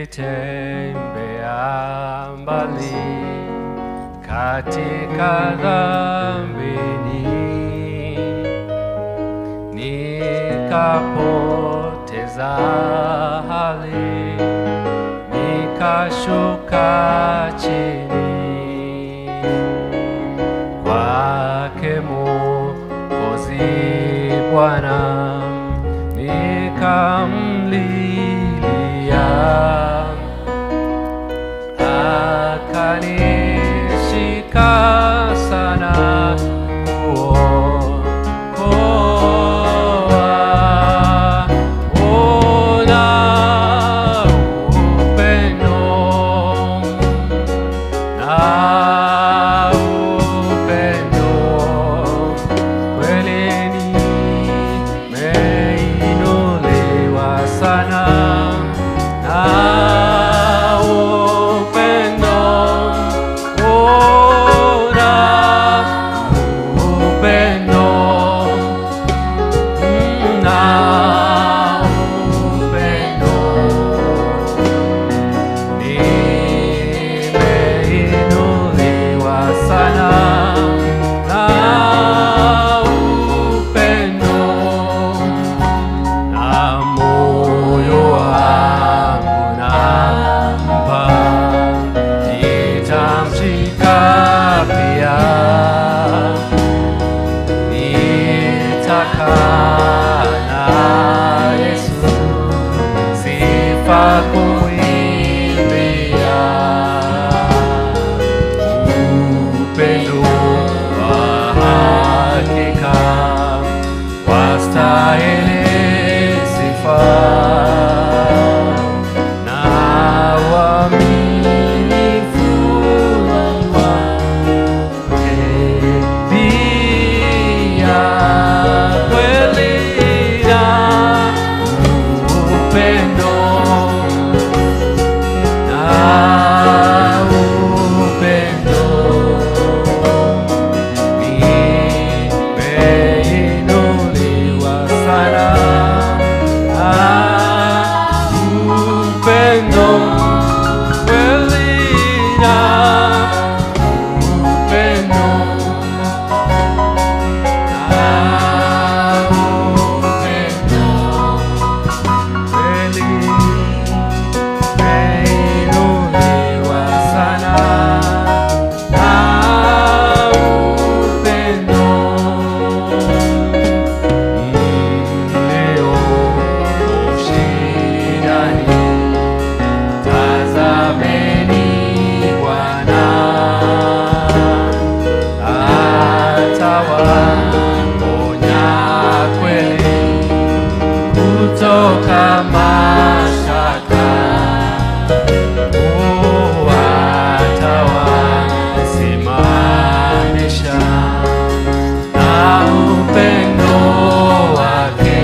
nilitembea mbali katika dhambini, nikapoteza hali, nikashuka chini kwake Mwokozi Bwana, nikamlilia akanishika sana kuokoa. Ona upendo na upendo kweli nimeinuliwa sana na upendo ona upendo na upendo nimeinuliwa sana na upendo na moyo wangu nampa, nitamshika pia, nitakaa na Yesu sifa kuimbia upendo wa hakika wastahili sifa na uaminifu wake pia kweli na upendo na upendo nimeinuliwa sana na upendo kweli na upendo na upendo kweli nimeinuliwa sana na upendo leo ushindani tazameni Bwana atawaponya kweli kutoka mashaka atawasimamisha na upendo wake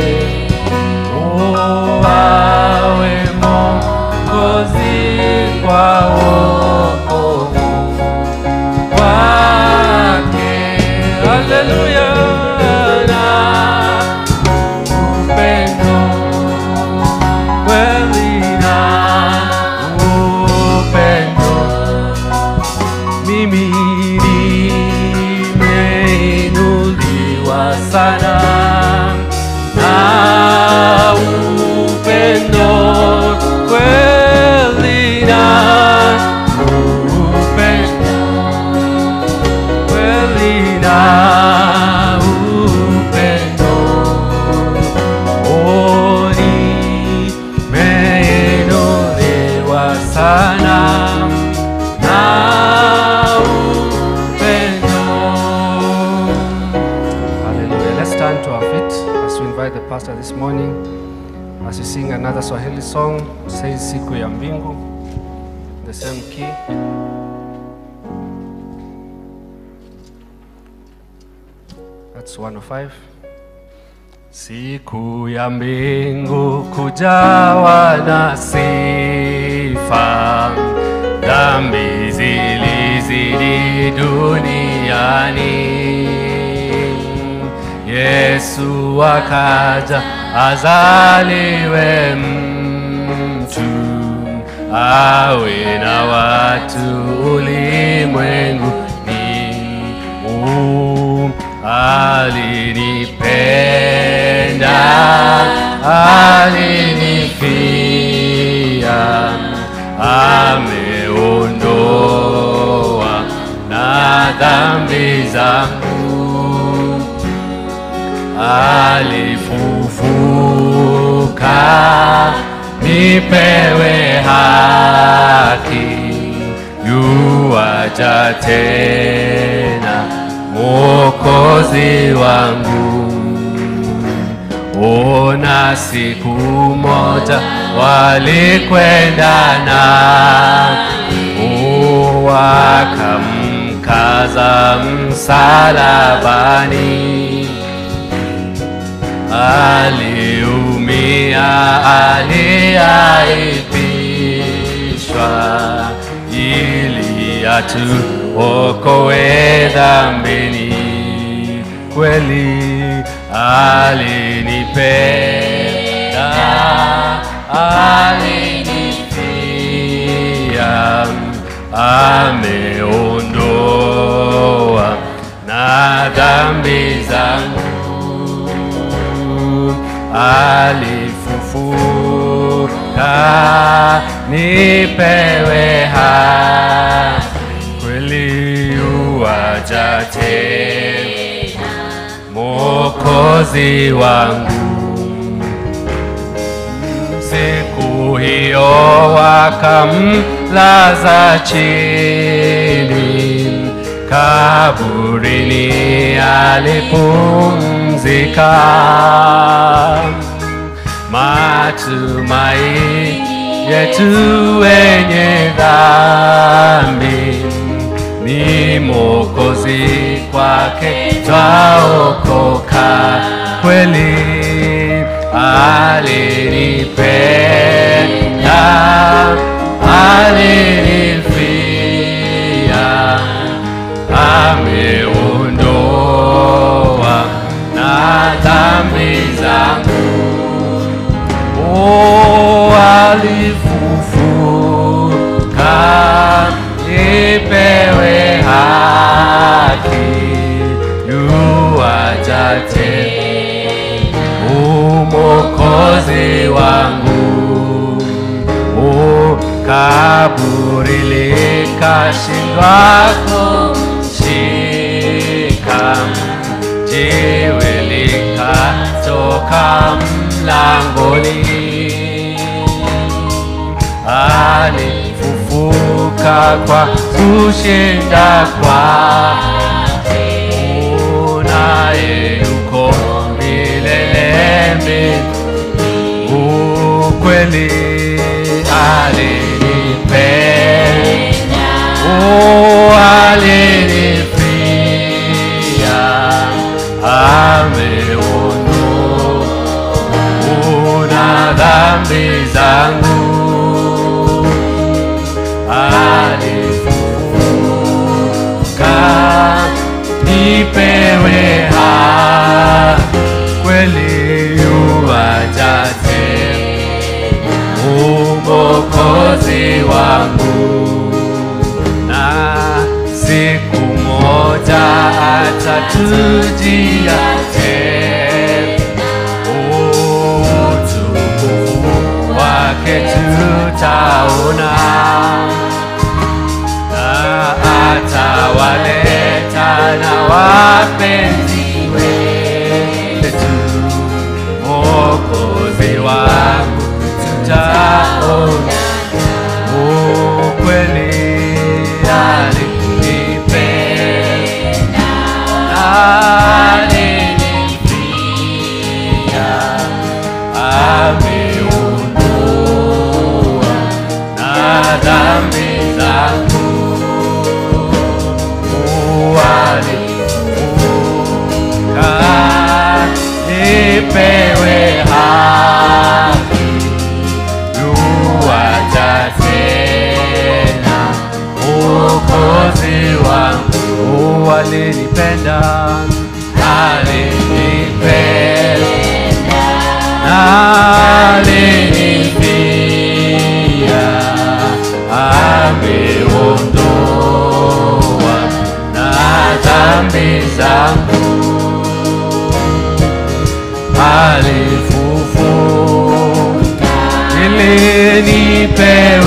awe Mwokozi kwa wokovu wake. Haleluya na upendo kweli na upendo mimi nimeinuliwa sana na upendo kweli na upendo kweli na upendo oni meinuliwa sana na upendo. Hallelujah. Let's stand to our feet as we invite the pastor this morning as we sing another Swahili song, says Siku ya Mbingu, the same key. That's 105. Siku ya mbingu kujawa na sifa, dhambi zilizidi duniani. Yesu akaja azaliwe mtu awe na watu ulimwengu ni um, alinipenda alinifia ameondoa na dhambi zangu alifufuka nipewe haki yuaja tena mwokozi wangu ona siku moja walikwenda na wakamkaza msalabani aliumia aliaibishwa ili atuokoe dhambini kweli alinipenda alinifia ameondoa na dhambi zangu alifufuka nipewe haki kweli uwaja tena mwokozi wangu siku hiyo wakamlaza chini kaburini alipumzika matumai yetu wenye dhambi ni mokozi kwake twaokoka kweli alinipenda alinifia ameondoa na dhambi zangu oh, alifufuka nipewe haki yuaja tena umokozi wangu oh, kaburi likashindwa kushika jiwe likatoka mlangoni alifufuka kwa kushinda kwake naye yuko milele mbinguni ukweli alinipenda oh, alinifia ameondoa na dhambi zangu alifufuka nipewe haki kweli yuaja tena umokozi wangu na siku moja atatujia tena utukufu wake tutaona na atawaleta na wapenzi wetu mokozi wangu tutaona ukweli alinipenda alinifia ameondoa na dhambi zangu alifufuka nipewe haki yuaja tena ukozi wangu alinipenda alinipenda alinifia nipewe